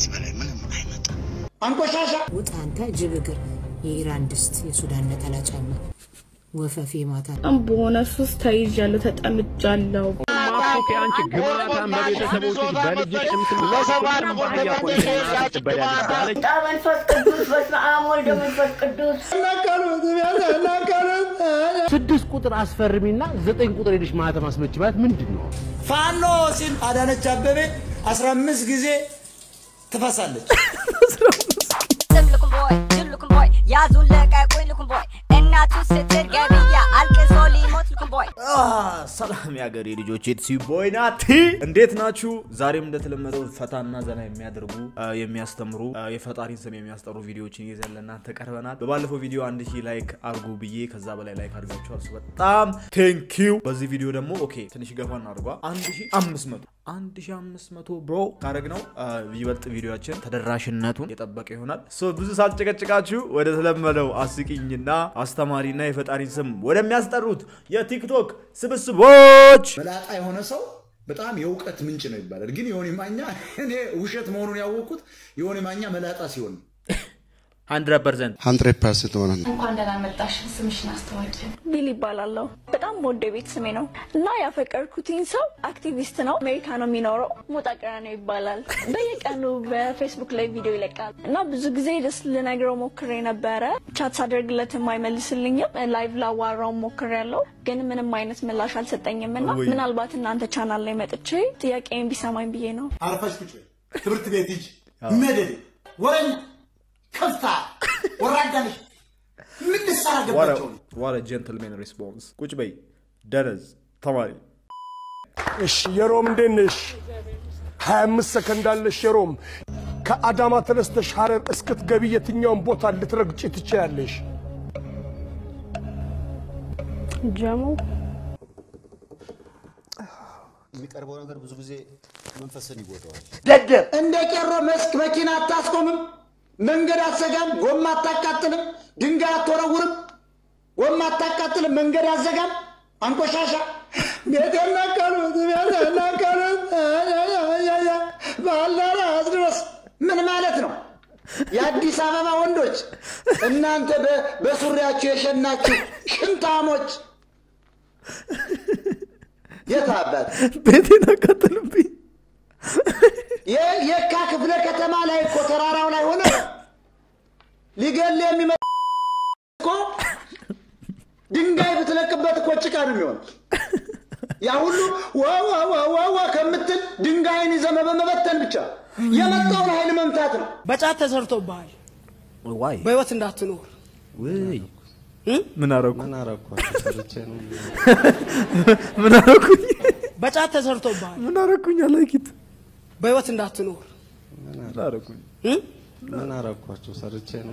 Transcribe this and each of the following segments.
ከዚህ በላይ ምንም አይመጣም። አንቆሻሻ ውጥ አንተ ጅብ እግር፣ የኢራን ድስት፣ የሱዳን ነጠላ ጫማ፣ ወፈፌ ማታ በጣም በሆነ ሱስ ተይዣለሁ፣ ተጠምጃለሁ። ማፎክ አንቺ ግማታም በቤተሰቦችሽ በልጅሽ እምትም ባህያ ኮንቴና ትበዳለች መንፈስ ቅዱስ በስመ አብ ወልድ መንፈስ ቅዱስ ስድስት ቁጥር አስፈርሚና ዘጠኝ ቁጥር ሄደሽ ማህተም አስመች ማለት ምንድን ነው? ፋኖ ሲል አዳነች አበቤ 15 ጊዜ ትፈሳለች። ልኩም ቦይ ጅል ልኩም ቦይ ያዙን ለቀቁኝ ልኩም ቦይ እናቱ ስትል ገብያ አልቅሶ ሊሞት ልኩም ቦይ ሰላም የሀገሬ ልጆች የትሲ ቦይ ናቲ እንዴት ናችሁ? ዛሬም እንደተለመደው ፈታና ዘና የሚያደርጉ አ፣ የሚያስተምሩ አ፣ የፈጣሪን ስም የሚያስጠሩ ቪዲዮዎችን ይዘን ለእናንተ ቀርበናል። በባለፈው ቪዲዮ አንድ ሺህ ላይክ አርጉ ብዬ ከዛ በላይ ላይክ አድርጋችኋል። እሱ በጣም ቴንኪዩ። በዚህ ቪዲዮ ደግሞ ኦኬ ትንሽ ገፋ እናድርጓ አንድ ሺህ አምስት መቶ አንድ ሺህ አምስት መቶ ብሮ ካረግ ነው ይበልጥ ቪዲዮችን ተደራሽነቱን የጠበቀ ይሆናል። ሶ ብዙ ሳልጨቀጭቃችሁ ወደ ተለመደው አስቂኝና አስተማሪና የፈጣሪን ስም ወደሚያስጠሩት የቲክቶክ ስብስቦች መላጣ የሆነ ሰው በጣም የእውቀት ምንጭ ነው ይባላል። ግን የሆነ ማኛ እኔ ውሸት መሆኑን ያወቅኩት የሆነ ማኛ መላጣ ሲሆን ነው። 100 ፐርሰንት ሀንድሬድ ፐርሰንት ሆነ ነው። እንኳን ደህና መጣሽ። ስምሽን አስተዋቂ። ቢል ይባላለሁ። በጣም ወደ ቤት ስሜ ነው እና ያፈቀርኩትኝ ሰው አክቲቪስት ነው። አሜሪካ ነው የሚኖረው። ሞጣ ቀራኒዮ ይባላል። በየቀኑ በፌስቡክ ላይ ቪዲዮ ይለቃል እና ብዙ ጊዜ ደስ ልነግረው ሞክሬ ነበረ። ቻት ሳደርግለትም አይመልስልኝም። ላይቭ ላዋራው ሞክሬ ያለው ግን ምንም አይነት ምላሽ አልሰጠኝም እና ወይ. ምናልባት እናንተ ቻናል ላይ መጥቼ ጥያቄን ቢሰማኝ ብዬ ነው። አርፈሽ ቁጭ በይ። ትምህርት ቤት ሂጅ። መደድ ወረኛ ከፍታ ወራዳ ነሽ። ምን ልትሰራ ገባቸው ነው? ዋረ ጀንትልሜን ሪስፖንስ ቁጭ በይ ደነዝ ተማሪ እሺ የሮም እንዴት ነሽ? 25 ሰከንድ አለሽ የሮም። ከአዳማ ተነስተሽ ሐረር እስክትገቢ የትኛውን ቦታ ልትረግጪ ትችያለሽ? ጀሞ የሚቀርበው ነገር ብዙ ጊዜ መንፈስን ይጎዳዋል። ደደብ እንደ ቄሮ መስክ መኪና አታስቆምም፣ መንገድ አትዘጋም፣ ጎማ አታቃጥልም፣ ድንጋይ አትወረውርም፣ ጎማ አታቃጥልም፣ መንገድ አትዘጋም። አንቆሻሻ ቤቴን ነቀሉት፣ ቤቴን ነቀሉት፣ አያያያያ፣ ባልደራስ ድረስ ምን ማለት ነው? የአዲስ አበባ ወንዶች እናንተ በ- በሱሪያችሁ የሸናችሁ ሽንታሞች የት አባት ቤቴን አቃጥልብኝ የ- የካ ክፍለ ከተማ ላይ እኮ ተራራው ላይ ሆነ ሊገል የሚመጣ እኮ ድንጋይ ብትለቅበት እኮ ጭቃ ነው የሚሆን። ያ ሁሉ ዋዋዋዋዋ ከምትል ድንጋይን ይዘህ በመበተን ብቻ የመጣውን ኃይል መምታት ነው። በጫት ተሰርቶብሃል ዋይ በህይወት እንዳትኖር ውይ ምን አረኩ ምን አረኳቸው? ሰርቼ ነው። ምን አረኩኝ በጫት ተሰርቶብሃል ምን አረኩኝ አላኪት በህይወት እንዳትኖር ምን አረኩኝ ምን አረኳቸው? ሰርቼ ነው።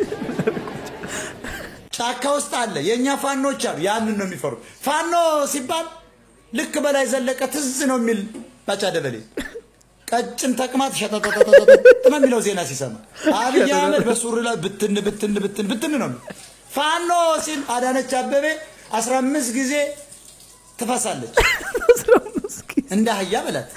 ጫካ ውስጥ አለ የእኛ ፋኖች አሉ። ያንን ነው የሚፈሩት። ፋኖ ሲባል ልክ በላይ ዘለቀ ትዝ ነው የሚል ባጫ ደበሌ ቀጭን ተቅማጥ ሸጠጠጠጠጠጥ ነው የሚለው ዜና ሲሰማ አብይ አህመድ በሱሪ ላይ ብትን ብትን ብትን ብትን ነው የሚለው። ፋኖ ሲል አዳነች አበቤ 15 ጊዜ ትፈሳለች እንደ አህያ በላት።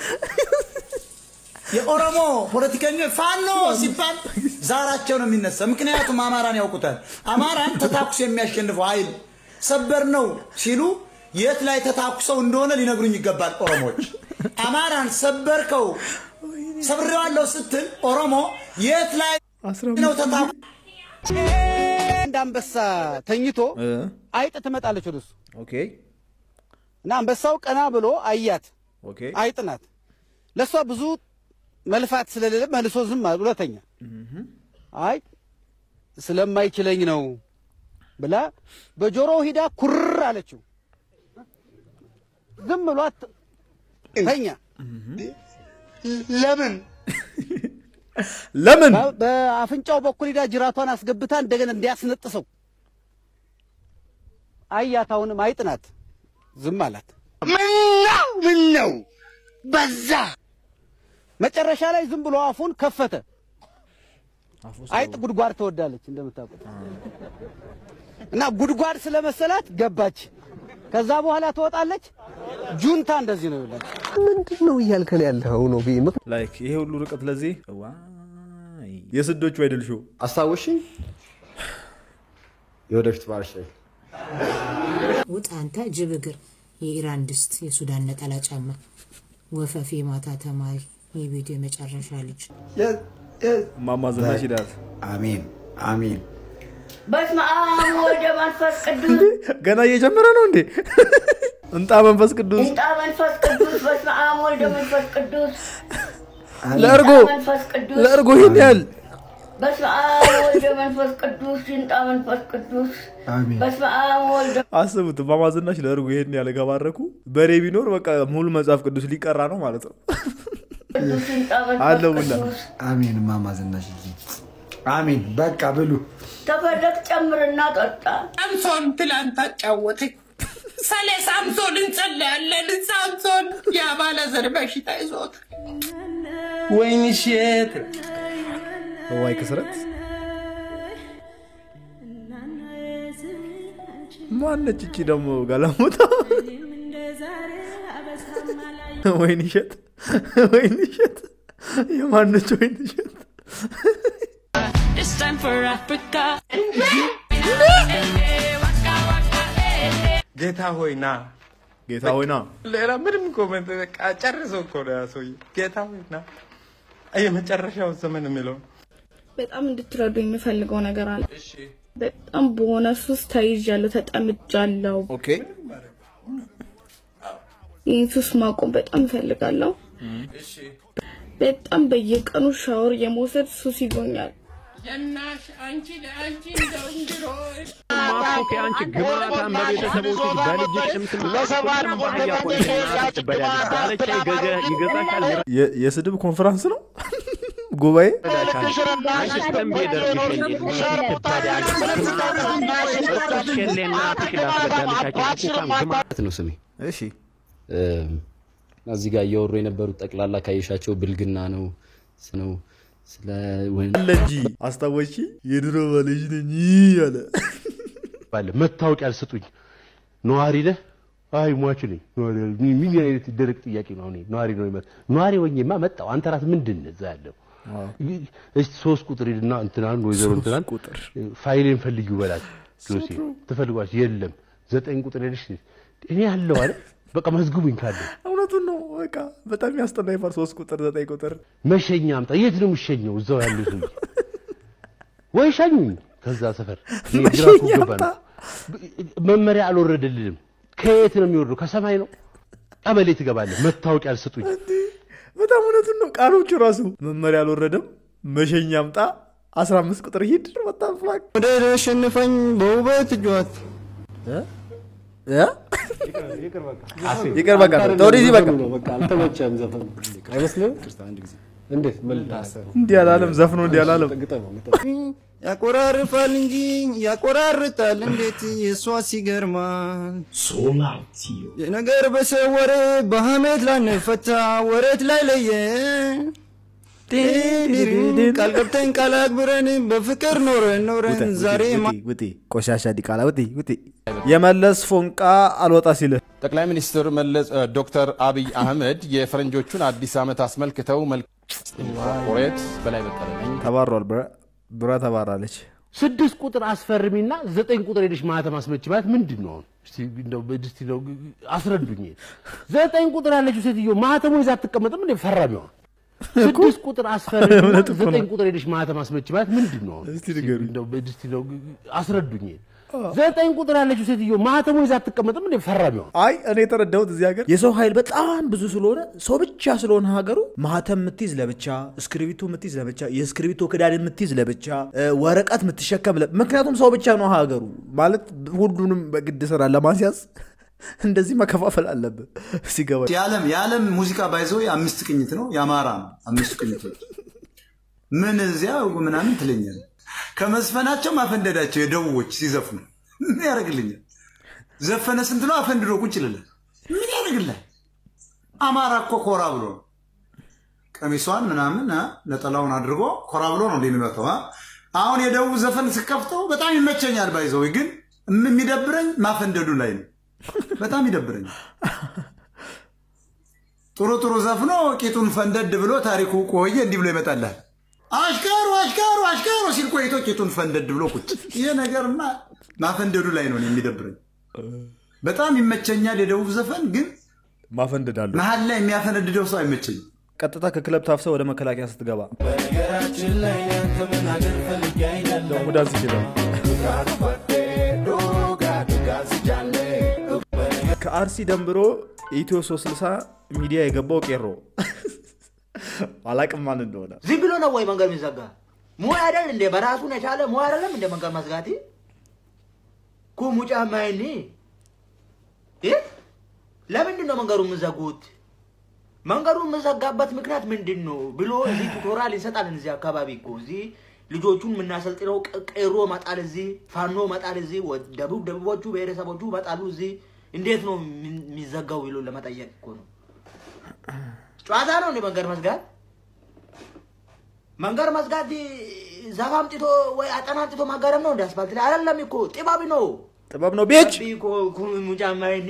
የኦሮሞ ፖለቲከኞች ፋኖ ሲባል ዛራቸው ነው የሚነሳ። ምክንያቱም አማራን ያውቁታል። አማራን ተታኩስ የሚያሸንፈው ኃይል ሰበር ነው ሲሉ የት ላይ ተታኩሰው እንደሆነ ሊነግሩኝ ይገባል። ኦሮሞዎች አማራን ሰበርከው ሰብሬዋለሁ ስትል ኦሮሞ የት ላይ ነው ተታኩ አንድ አንበሳ ተኝቶ አይጥ ትመጣለች ወደሱ ኦኬ እና አንበሳው ቀና ብሎ አያት። ኦኬ አይጥ ናት። ለእሷ ብዙ መልፋት ስለሌለ መልሶ ዝም አለ። ሁለተኛ አይ ስለማይችለኝ ነው ብላ በጆሮ ሂዳ ኩር አለችው። ዝም ብሏት ተኛ። ለምን ለምን በ- በአፍንጫው በኩል ሂዳ ጅራቷን አስገብታ እንደገና እንዲያስነጥሰው አያት። አሁንም አይጥ ናት። ዝም አላት። ምን ነው ምን ነው በዛ መጨረሻ ላይ ዝም ብሎ አፉን ከፈተ። አይጥ ጉድጓድ ትወዳለች እንደምታውቁት እና ጉድጓድ ስለመሰላት ገባች። ከዛ በኋላ ትወጣለች። ጁንታ እንደዚህ ነው ይላል። ምንድን ነው እያልከን ያለው ነው? ላይክ ይሄ ሁሉ ርቀት ለዚህ ዋው የስዶቹ አይደል ሾው አስታወሽኝ የወደፊት ባልሽ ውጥ አንተ ጅብ እግር፣ የኢራን ድስት፣ የሱዳን ነጠላ ጫማ፣ ወፈፌ ማታ ተማሪ፣ የቤቱ የመጨረሻ ልጅ ማማ ዝናሽ ይላል። አሜን አሜን። በስመ አብ ወወልድ ወመንፈስ ቅዱስ ገና እየጀመረ ነው እንዴ? እንጣ መንፈስ ቅዱስ እንጣ መንፈስ ቅዱስ በስመ አብ ወወልድ ወመንፈስ ቅዱስ ለእርጎ ይንጣ መንፈስ ቅዱስ ለእርጎ ይህን ያህል በስመ አብ ወወልድ ወመንፈስ ቅዱስ ይንጣ መንፈስ ቅዱስ በስመ አብ ወወልድ አስቡት። ማማ ዝናሽ ለእርጎ ይህን ያህል ከባረኩ በሬ ቢኖር በቃ ሙሉ መጽሐፍ ቅዱስ ሊቀራ ነው ማለት ነው። ቅዱስ ይንጣ አለው መንፈስ ሁላ ቅዱስ አሜን ማማ ዝናሽ አሜን። በቃ ብሉ። ተፈለግ ጨምርና ጠጣ ሳምሶን ትላንት አጫወተኝ። ስለ ሳምሶን እንጸለያለን። ሳምሶን የአባለዘር በሽታ ይዞት ወይን እሸት ዋይ ክስረት ማነች እቺ ደግሞ ጋላሞታ? ወይን እሸት ወይን እሸት የማነች ወይን እሸት? This time for Africa. ጌታ ሆይ ና ጌታ ሆይ ና ሌላ ምንም ኮመንት በቃ ጨርሶ እኮ ነው ያ ሰውዬ። ጌታ ሆይ ና የመጨረሻው ዘመን የሚለው በጣም እንድትረዱ የምፈልገው ነገር አለ። በጣም በሆነ ሱስ ተይዣለሁ፣ ተጠምጃለሁ። ኦኬ ይህን ሱስ ማቆም በጣም እፈልጋለሁ። በጣም በየቀኑ ሻወር የመውሰድ ሱስ ይዞኛል። የናሽ አንቺ ለአንቺ እንደው እንድሮ ማፎክ አንቺ ግማታም በቤተሰቦች በልጅሽ ስም ለሰባና ባህያ ቆንጆ ትበላለች። ባለቻ ይገዛ ይገዛሻል የ- የስድብ ኮንፈረንስ ነው ጉባኤ አንቺ ስተንቤ ደርግሽ ትበዳለችሌና ትሽላስበዳለቻቸው ኩካም ግማ ነው ስሜ። እሺ እዚህ ጋር እያወሩ የነበሩት ጠቅላላ ካየሻቸው ብልግና ነው ነው ስለ ወን- አለ እንጂ አስታወሺ የድሮ ባልሽ ነኝ አለ። ባለ መታወቂያ አልሰጡኝ ነዋሪ ነህ? አይ ሟች ነኝ። ነዋሪ ነኝ። ምን አይነት ደረቅ ጥያቄ ነው? አሁን ነዋሪ ነው ይመጣ ነዋሪ ሆኜማ መጣሁ። አንተ ራስህ ምንድን ነህ እዛ ያለው? እስቲ ሶስት ቁጥር ሂድና እንትናን ወይዘሮ ሶስት እንትናን ቁጥር ፋይሌን ፈልጊው በላት። ዶሴ ትፈልጓች የለም ዘጠኝ ቁጥር ሄደሽ እኔ ያለው አለ በቃ መዝግቡኝ ካለ እውነቱን ነው። በቃ በጣም ያስጠላ ይፋር ሶስት ቁጥር ዘጠኝ ቁጥር መሸኛ አምጣ። የት ነው የምሸኘው? እዛው ያለው ሰው ወይ ሻኙኝ ከዛ ሰፈር እኔ ግራ እኮ መሸኛ ገባ ነው። መመሪያ አልወረደልንም። ከየት ነው የሚወርደው? ከሰማይ ነው። ቀበሌ ትገባለህ። መታወቂያ አልሰጡኝ። በጣም እውነቱን ነው። ቃሎቹ ራሱ መመሪያ አልወረደም። መሸኛ አምጣ፣ አስራ አምስት ቁጥር ሂድ። በጣም ፍላክ ወደ ሸንፈኝ በውበት እጇት ይቅር በቃ ተወደዚህ በቃ አልተመቸም ዘፈኑ አይመስልም? እንዴት እንዲህ አላለም ዘፍኖ እንዲህ አላለም። ያቆራርፋል እንጂ ያቆራርጣል እንዴት የእሷ ሲገርማል የነገር በሰው ወሬ በሐሜት ላንፈታ ወረት ላይ ለየ ቃል ገብተን ቃል አክብረን በፍቅር ኖረን ኖረን ዛሬ ማ- ውጤ ቆሻሻ ዲቃላ ውጤ ውጤ የመለስ ፎንቃ አልወጣ ሲልህ ጠቅላይ ሚኒስትር መለስ ዶክተር አብይ አህመድ የፈረንጆቹን አዲስ ዓመት አስመልክተው መልክ ኦሬት በላይ በቀለ ነኝ ተባሯል። ብረ ብረ ተባራለች። ስድስት ቁጥር አስፈርሚና ዘጠኝ ቁጥር ሄደሽ ማህተም አስመች ማለት ምንድን ነው? አሁን እስቲ እንደው እስቲ እንደው አስረዱኝ። ዘጠኝ ቁጥር ያለችው ሴትዮ ማህተሙ ይዛ አትቀመጥም እንዴ? ፈራሚዋ ስድስት ቁጥር አስፈርሚና እውነት እኮ ነው። ዘጠኝ ቁጥር ሄደሽ ማህተም አስመች ማለት ምንድን ነው? አሁን እስቲ ንገሩኝ። እንደው እስቲ እንደው አስረዱኝ። ዘጠኝ ቁጥር ያለችው ሴትዮ ማህተሙ ይዛ አትቀመጥም እንዴ? ፈራሚዋ አይ እኔ የተረዳሁት እዚህ ሀገር የሰው ኃይል በጣም ብዙ ስለሆነ ሰው ብቻ ስለሆነ ሀገሩ ማህተም የምትይዝ ለብቻ፣ እስክሪቢቶ የምትይዝ ለብቻ፣ የእስክሪቢቶ ክዳን የምትይዝ ለብቻ፣ እ፣ ወረቀት የምትሸከም ለ- ምክንያቱም ሰው ብቻ ነው ሀገሩ ማለት ሁሉንም በግድ ስራ ለማስያዝ እንደዚህ መከፋፈል አለብን ሲገባ የዓለም የዓለም ሙዚቃ ባይዘው አምስት ቅኝት ነው። የአማራ ነው አምስት ቅኝቶች። ምን እዚያ ምናምን ትለኛል። ከመዝፈናቸው ማፈንደዳቸው የደቡቦች ሲዘፍኑ ምን ያደርግልኛል? ዘፈነ ስንት ነው አፈንድዶ ቁጭ ይልላል። ምን ያደርግላል? አማራ እኮ ኮራ ብሎ ነው ቀሚሷን ምናምን አ፣ ነጠላውን አድርጎ ኮራ ብሎ ነው እንደሚመጣው። አሁን የደቡብ ዘፈን ስከፍተው በጣም ይመቸኛል። ባይዘው ግን የሚደብረኝ ማፈንደዱ ላይ ነው። በጣም ይደብረኛል። ጥሩ ጥሩ ዘፍኖ ቂጡን ፈንደድ ብሎ ታሪኩ ቆየ እንዲህ ብሎ ይመጣልሃል። አሽከሩ አሽከሩ አሽከሩ ሲል ቆይቶ ቂጡን ፈንደድ ብሎ ቁጭ። ይሄ ነገርማ ማፈንደዱ ላይ ነው እኔ የሚደብረኝ። በጣም ይመቸኛል የደቡብ ዘፈን፣ ግን ማፈንደዳለሁ መሀል ላይ የሚያፈነድደው ሰው አይመቸኝም። ቀጥታ ከክለብ ታፍሰ ወደ መከላከያ ስትገባ በነገራችን ላይ ከመናገር ፈልጌ አይደለም ሙዳንስ ይችላል። ከአርሲ ደንብሮ ኢትዮ 360 ሚዲያ የገባው ቄሮ አላቅም ማን እንደሆነ ዝም ብሎ ነው ወይ መንገድ የሚዘጋ? ሙያ አይደል እንደ በራሱን የቻለ ሙያ አይደለም እንደ መንገድ መዝጋት ኩ ሙጫ ማይኒ ለምንድን ነው መንገዱ የምዘጉት? መንገዱ የምዘጋበት ምክንያት ምንድን ነው ብሎ እዚህ ቱቶራል ይሰጣል። እዚህ አካባቢ እኮ እዚህ ልጆቹን የምናሰልጥነው ቅ- ቄሮ መጣል እዚህ ፋኖ መጣል እዚህ ወ- ደቡብ ደቡቦቹ ብሔረሰቦቹ መጣሉ እዚህ እንዴት ነው የሚ- የሚዘጋው ብሎ ለመጠየቅ እኮ ነው። ጨዋታ ነው እንደ መንገድ መዝጋት። መንገድ መዝጋት ዛፍ አምጥቶ ወይ አጠና አምጥቶ ማጋረም ነው እንደ አስፋልት ላይ አይደለም እኮ ጥበብ ነው። ጥበብ ነው ቤች ሙጫማይኒ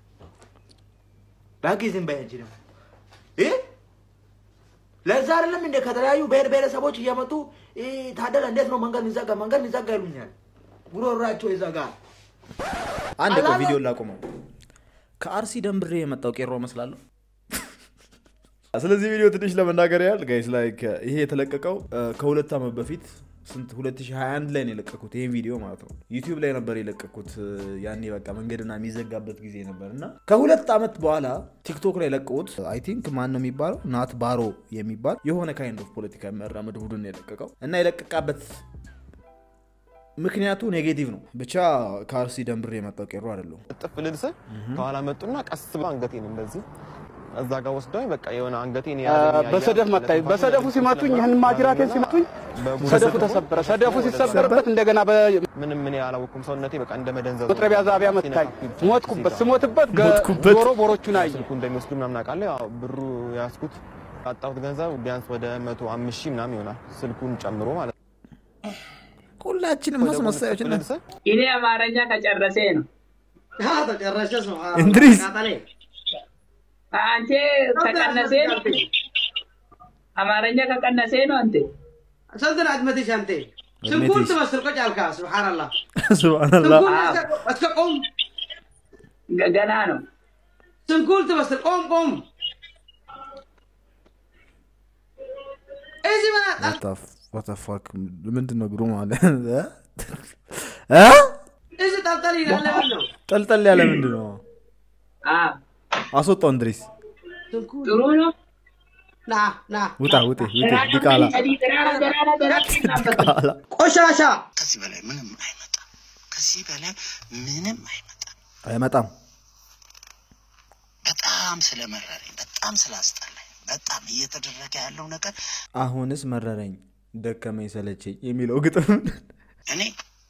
ባኪ ዝም በይ አንቺ ደግሞ እ? ለዛ አይደለም እንደ ከተለያዩ ብሔር ብሔረሰቦች እየመጡ እ፣ ታደለ እንዴት ነው መንገድ የሚዘጋ መንገድ የሚዘጋ ይሉኛል። ጉሮሯቸው ይዘጋል። አንድ ቆይ አላማ- ቪዲዮ ላቁመው። ከአርሲ ደንብሬ የመጣው ቄሮ እመስላለሁ። ስለዚህ ቪዲዮ ትንሽ ለመናገር ያህል ጋይስ ላይክ ይሄ የተለቀቀው እ፣ ከሁለት ዓመት በፊት ስንት 2021 ላይ ነው የለቀኩት ይሄን ቪዲዮ ማለት ነው። ዩቲዩብ ላይ ነበር የለቀኩት እ፣ ያኔ በቃ መንገድና የሚዘጋበት ጊዜ ነበር እና ከሁለት ዓመት በኋላ ቲክቶክ ላይ ለቀቁት። አይ ቲንክ ማን ነው የሚባለው ናት ባሮ የሚባል የሆነ ካይንድ ኦፍ ፖለቲካ የሚያራምድ ቡድን ነው የለቀቀው እና የለቀቃበት ምክንያቱ ኔጌቲቭ ነው። ብቻ ከአርሲ ደንብሬ የመጣው ቄሮ አይደለሁም። ጥፍ ልል ስል ከኋላ መጡና ቀስ ብሎ አንገቴን እንደዚህ እዛ ጋር ወስደውኝ በቃ የሆነ አንገቴን በሰደፍ መታኝ። በሰደፉ ሲመቱኝ ይህን ማጅራቴን ሲመቱኝ ሰደፉ ተሰበረ። ሰደፉ ሲሰበርበት እንደገና ምንም እኔ አላወኩም። ሰውነቴ በቃ እንደ መደንዘዝ በመጥረቢያ ዛቢያ መታኝ። ሞትኩበት። ስሞትበት ገ- ሞትኩበት። ጆሮ ቦሮቹን አየ። ስልኩ እንደሚወስዱ ምናምን አውቃለሁ። ያው ብሩ ያዝኩት ያጣሁት ገንዘብ ቢያንስ ወደ መቶ አምስት ሺህ ምናምን ይሆናል ስልኩን ጨምሮ ማለት ነው። ሁላችንም አስመሳዮች ነን። እኔ አማርኛ ከጨረሴ ነው። ተጨረሰ ሰው እንድሪስ አንተ ከቀነሴ ነው። አማርኛ ከቀነሴ ነው አንተ ሰንትን አድመትሽ አንተ أدمتيش. ስንኩል ትመስል ቆጭ አልካ ስብሓንላህ ሱብሃንአላህ እስከ ቆም ገና ነው ስንኩል ትመስል ቆም ቆም እዚህ መና ዋታፋክ ምንድን ነው ግሩ ማለት እዚህ ጠልጠል ይላል ለምን ነው ጠልጠል ያለ ምንድን ነው? አስወጣው እንድሪስ ጥሩ ነው ና ና ውጣ ውጤ ውጤ ዲቃላ ዲቃላ ቆሻሻ ከዚህ በላይ ምንም አይመጣም። ከዚህ በላይ ምንም አይመጣም። አይመጣም። በጣም ስለመረረኝ፣ በጣም ስላስጠላኝ፣ በጣም እየተደረገ ያለው ነገር አሁንስ መረረኝ ደከመኝ ሰለቸኝ የሚለው ግጥም እኔ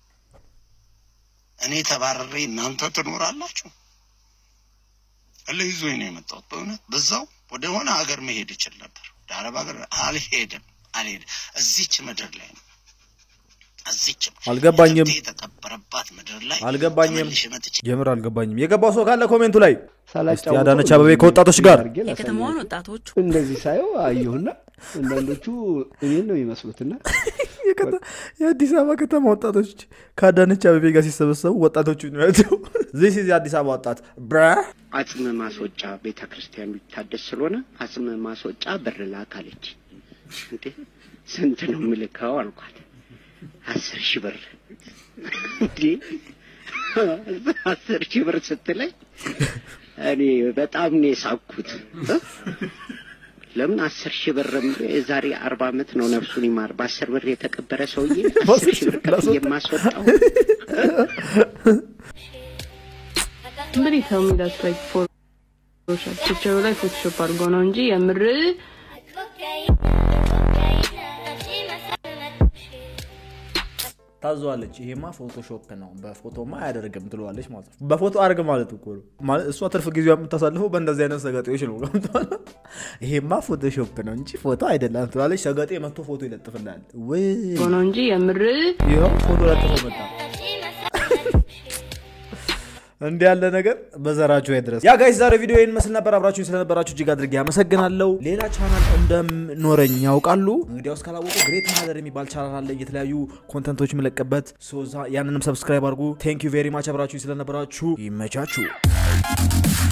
እኔ ተባረሬ እናንተ ትኖራላችሁ። እልህ ይዞኝ ነው የመጣሁት። በእውነት በዛው ወደ ሆነ ሀገር መሄድ ይችል ነበር። ወደ አረብ ሀገር አልሄድም፣ አልሄድም። እዚች ምድር ላይ ነው እዚች አልገባኝም እትብቴ የተቀበረባት ምድር ላይ አልገባኝም ተመልሼ መጥቼ የምር አልገባኝም የገባው ሰው ካለ ኮሜንቱ ላይ እስቲ ሳላጫውተው አዳነች አበቤ ከወጣቶች ጋር የከተማዋን ወጣቶች እንደዚህ ሳየው አየሁና አንዳንዶቹ እኔን ነው የሚመስሉትና የአዲስ አበባ ከተማ ወጣቶች ከአዳነች አበቤ ጋር ሲሰበሰቡ ወጣቶቹ ናቸው ዚስ ኢዝ የአዲስ አበባ ወጣት ብራ አጽም ማስወጫ ቤተ ክርስቲያን ሊታደስ ስለሆነ አጽም ማስወጫ ብር ላክ አለች። እንዴ ስንት ነው የምልከው አልኳት። አስር ሺህ ብር እንዴ አስር ሺህ ብር ስትለኝ እኔ በጣም ነው የሳኩት። እ? ለምን አስር ሺህ ብር የዛሬ አርባ ዓመት ነው ነፍሱን ይማር በአስር ብር የተቀበረ ሰውዬ አስር ሺህ ብር ከፍዬ የማስወጣው Somebody tell me that's like Photoshop. ፒክቸሩ ላይ ፎቶሾፕ አድርጎ ነው እንጂ የምር ታዘዋለች ይሄማ ፎቶሾፕ ነው በፎቶማ አያደርግም ትለዋለች ማለት ነው በፎቶ አድርግ ማለት እኮ ነው ማለት እሷ ትርፍ ጊዜዋ የምታሳልፈው በእንደዚህ አይነት ሰገጤዎች ነው ገብቶሃል ይሄማ ፎቶሾፕ ነው እንጂ ፎቶ አይደለም ትላለች ሰገጤ መጥቶ ፎቶ ይለጥፍላል ወይ ነው እንጂ የምር ይኸው ፎቶ ለጥፎ መጣ እንዲህ ያለ ነገር በዘራችሁ አይድረስ። ያ ጋይስ ዛሬ ቪዲዮ ይህን መስል ነበር። አብራችሁኝ ስለነበራችሁ እጅግ አድርጌ አመሰግናለሁ። ሌላ ቻናል እንደምኖረኝ ያውቃሉ። እንግዲያውስ ካላወቁ ግሬት ማህደር የሚባል ቻናል አለ፣ የተለያዩ ኮንተንቶች የምለቅበት። ሶ ዛ- ያንንም ሰብስክራይብ አድርጉ። ቴንክ ዩ ቬሪ ማች አብራችሁኝ ስለነበራችሁ ይመቻችሁ።